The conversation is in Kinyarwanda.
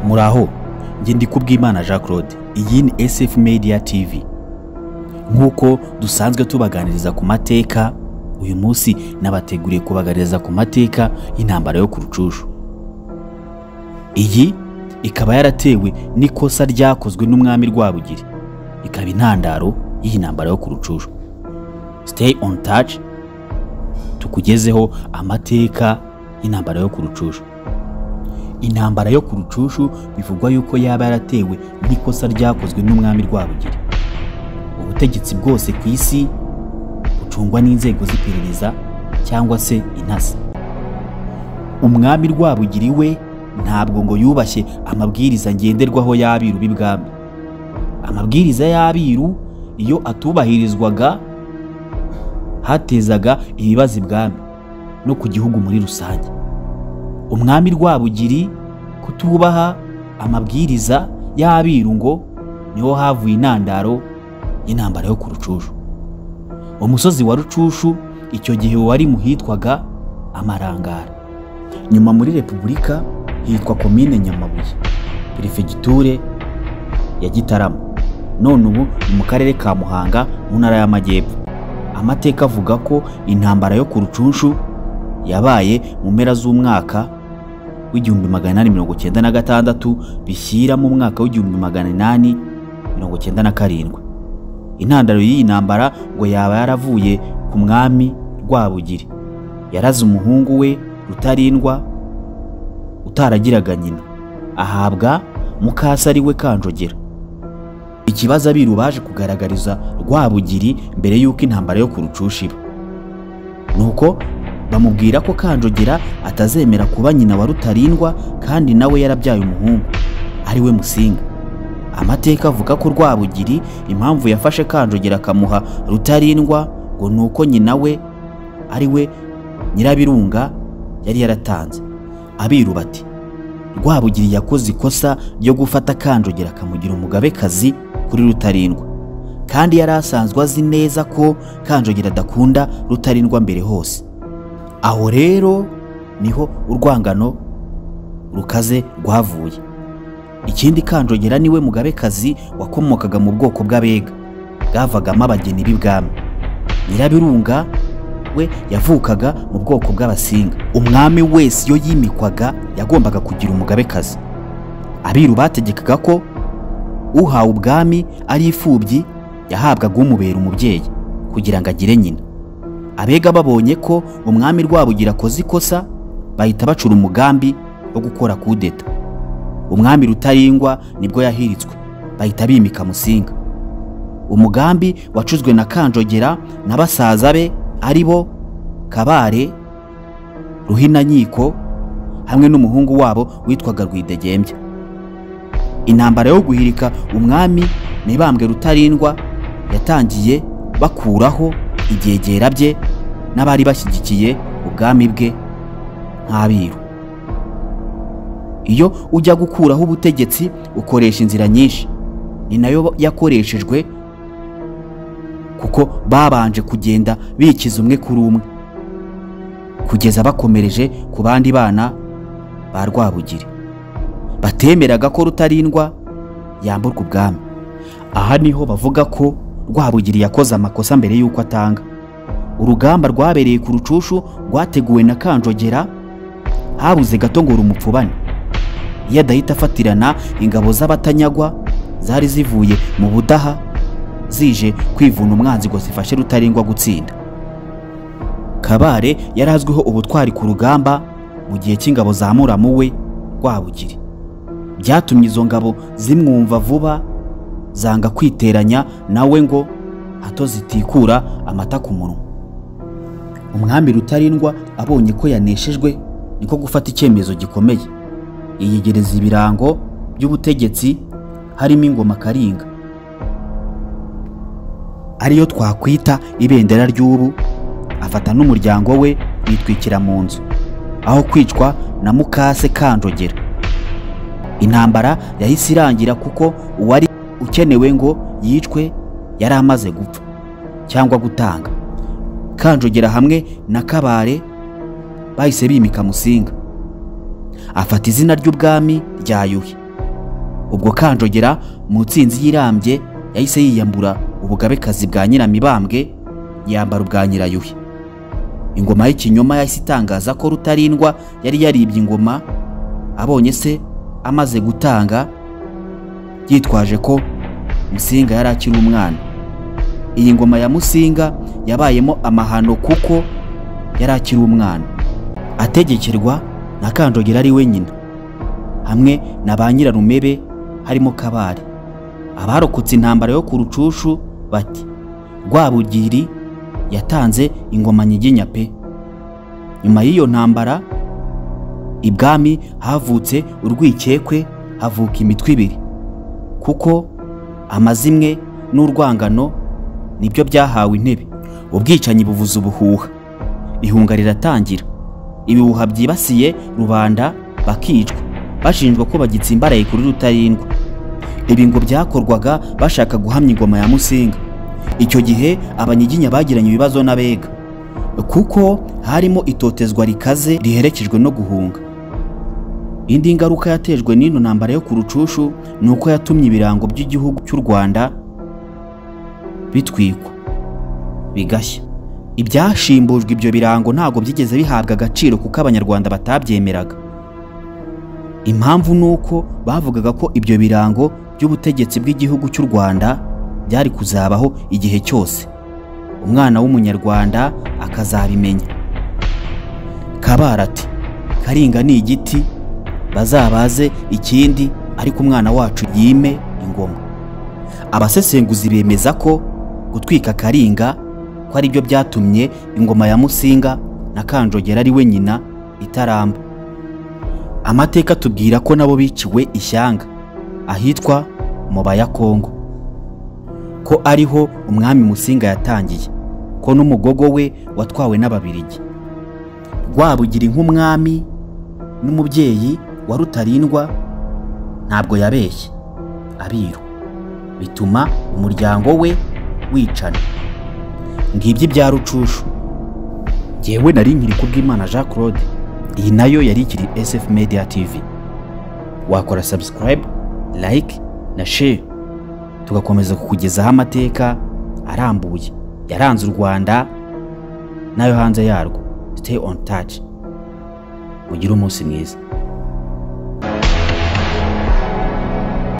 muraho njye ndi kubwimana jean claude iyi ni sf media tv nk'uko dusanzwe tubaganiriza ku mateka uyu munsi nabateguriye kubaganiriza ku mateka y'intambara yo ku rucushu iyi ikaba yaratewe n'ikosa ryakozwe n'umwami rwabugiri ikaba intandaro y'iyi ntambara yo ku rucushu siteyi on taci tukugezeho amateka y'intambara yo ku rucushu intambara yo ku rucushu bivugwa yuko yaba yaratewe n'ikosa ryakozwe n'umwami rwabugiri ubutegetsi bwose ku isi bucungwa n'inzego z'iperereza cyangwa se intasi umwami rwabugiri we ntabwo ngo yubashye amabwiriza ngenderwaho y'abiru b'ibwami amabwiriza y'abiru iyo atubahirizwaga hatezaga ibibazo ibwami no ku gihugu muri rusange umwami rwabugiri kutubaha amabwiriza y'abiru ngo niho havuye intandaro y'intambara yo ku rucushu umusozi wa rucushu icyo gihe wari mu hitwaga amarangara nyuma muri repubulika hitwa komine nyamabuye perefegiture ya gitarama none ubu ni mu karere ka muhanga mu ntara y'amajyepfo amateka avuga ko intambara yo ku rucushu yabaye mu mpera z'umwaka w'igihumbi magana inani mirongo icyenda na gatandatu bishyira mu mwaka w'igihumbi magana inani mirongo icyenda na karindwi intandaro y'iyi ntambara ngo yaba yaravuye ku mwami rwabugiri yaraze umuhungu we rutarindwa utaragiraga nyina ahabwa mukasa ari we kanjogera ikibazo abiru baje kugaragariza rwabugiri mbere y'uko intambara yo ku rucusha iba nuko bamubwira ko kanjogera atazemera kuba nyina wa rutarindwa kandi nawe yarabyaye umuhungu ari we musinga amateka avuga ko rwabugiri impamvu yafashe kanjogera akamuha rutarindwa ngo ni uko nyina we ari we nyirabirunga yari yaratanze abiru bati rwabugiri yakoze ikosa ryo gufata kanjogera akamugira umugabekazi kuri rutarindwa kandi yari asanzwe azi neza ko kanjogera adakunda rutarindwa mbere hose aho rero niho urwangano rukaze rwavuye ikindi kanjogera niwe mugabekazi wakomokaga mu bwoko bw'abega bwavagamo abageni b'ibwami nyirabirunga we yavukaga mu bwoko bw'abasinga umwami wese iyo yimikwaga yagombaga kugira umugabekazi abiru bategekaga ko uhawe ubwami ari imfubyi yahabwaga umubera umubyeyi kugira ngo agire nyina abega babonye ko umwami rwabugira akoze ikosa bahita bacura umugambi wo gukora kudeta umwami rutarindwa nibwo yahiritswe bahita bimika musinga umugambi wacuzwe na kanjogera na basaza be ari bo kabare ruhinankiko hamwe n'umuhungu wabo witwaga rwidegembya intambara yo guhirika umwami mibambwe rutarindwa yatangiye bakuraho ibyegera bye n'abari bashyigikiye ubwami bwe nk'abiru iyo ujya gukuraho ubutegetsi ukoresha inzira nyinshi ni nayo yakoreshejwe kuko babanje kugenda bikiza umwe kuri umwe kugeza bakomereje ku bandi bana ba rwabugiri batemeraga ko rutarindwa yamburwa ubwami aha niho bavuga ko rwabugiri yakoze amakosa mbere y'uko atanga urugamba rwabereye ku rucushu rwateguwe na kanjogera habuze gato ngo rumupfubane iyo adahita afatirana ingabo z'abatanyagwa zari zivuye mu budaha zije kwivuna umwanzi ngo zifashe rutarindwa gutsinda kabare yari azwiho ubutwari ku rugamba mu gihe cy'ingabo za muramu we rwabugiri byatumye izo ngabo zimwumva vuba zanga kwiteranya nawe ngo hato zitikura amata ku munwa umwami rutarindwa abonye ko yaneshejwe niko gufata icyemezo gikomeye yiyegereza ibirango by'ubutegetsi harimo ingoma karinga ariyo twakwita ibendera ry'ubu afata n'umuryango we yitwikira mu nzu aho kwicwa na mukase kanjogera intambara yahise irangira kuko uwari ukenewe ngo yicwe yari amaze gupfa cyangwa gutanga kanjogera hamwe na kabare bahise bimika musinga afata izina ry'ubwami rya yuhi ubwo kanjogera mu nsinzi yirambye yahise yiyambura ubugabekazi bwa nyiramibambwe yambara ubwa nyirayuhi ingoma y'ikinyoma yahise itangaza ko rutarindwa yari yaribye ingoma abonye se amaze gutanga yitwaje ko musinga yari akiri umwana iyi ngoma ya musinga yabayemo amahano kuko yari akiri umwana ategekerwa na kanjogera ari wenyine hamwe na ba nyirarumebe harimo kabare abarokotse intambara yo ku rucushu bati rwabugiri yatanze ingoma nyiginya pe nyuma y'iyo ntambara ibwami havutse urwikekwe havuka imitwe ibiri kuko amazimwe n'urwangano nibyo byahawe intebe ubwicanyi buvuza ubuhuha ihunga riratangira ibihuha byibasiye rubanda bakicwa bashinjwa ko bagitsimbaraye kuri rutarindwa ibi ngo byakorwaga bashaka guhamya ingoma ya musinga icyo gihe abanyiginya bagiranye ibibazo n'abega kuko harimo itotezwa rikaze riherekejwe no guhunga indi ngaruka yatejwe n'ino ntambara yo ku rucushu ni uko yatumye ibirango by'igihugu cy'u rwanda bitwikwa bigashya ibyashimbujwe ibyo birango ntabwo byigeze bihabwa agaciro kuko abanyarwanda batabyemeraga impamvu ni uko bavugaga ko ibyo birango by'ubutegetsi bw'igihugu cy'u rwanda byari kuzabaho igihe cyose umwana w'umunyarwanda akazabimenya kabara ati karinga ni igiti bazabaze ikindi ariko umwana wacu yime ingoma abasesenguzi bemeza ko gutwika karinga ko ari byo byatumye ingoma ya musinga na kanjogera ari we nyina itaramba amateka atubwira ko nabo biciwe ishyanga ahitwa mu bayakongo ko ariho umwami musinga yatangiye ko n'umugogo we watwawe n'ababirigi rwabugira nk'umwami n'umubyeyi wa rutarindwa ntabwo yabeshye abiru bituma umuryango we wicana ngibyo ibya rucushu ngewe nari nkiri kubw'imana jean claude iyi nayo yari ikiri sf media tv wakora subscribe like na share tugakomeza kukugezaho amateka arambuye yaranze u rwanda n'ayo hanze yarwo stay on touch mugire umunsi mwiza